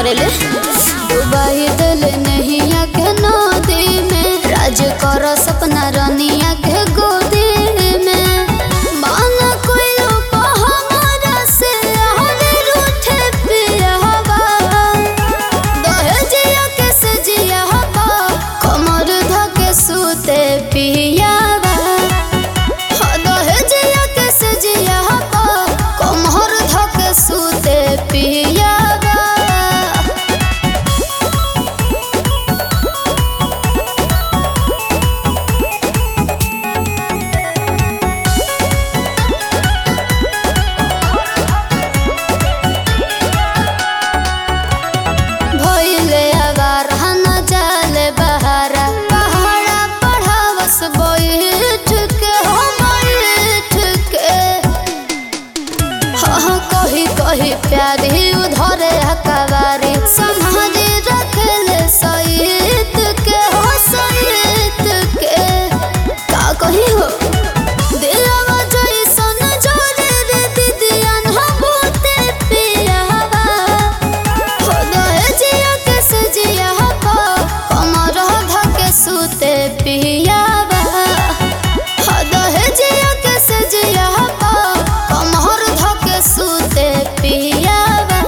करेले डुबाई दिल नहीं के नदी में राज कर सपना रनिया के गोदी में माना कोई लोग हमारा से हरे रूठे पियावा दहेजिया के सजिया बा कमर धके सूते पियावा हो दहेजिया के सजिया बा कमर धके सूते पियावा भइले अगार हन जाले बहारा पहाड़ा पढ़ावस बैठ के हो बैठ के हाँ कही कही प्यारी उधरे हकवारी संभाली रखले सहित के हो सहित के का कही हो दिलवा जैसन जोरे रे दिदियन हो बहुते पियावा हो दहेजिया के सजिया पा कमर धके सूते पियावा हो दहेजिया के सजिया पा कमर धके सूते पियावा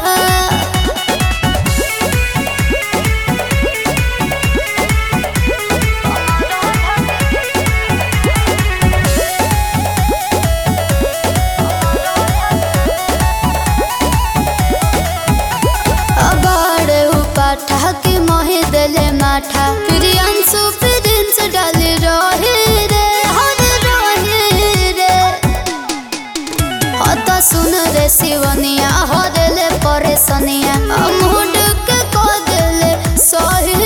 अबाड़े उपाठा के मोहे देले माठा प्रियांशु प्रिंस डाली रहे रे हर रहे रे हत सुन रे शिवनिया हरले परेशनिया अमूड के कह देले सही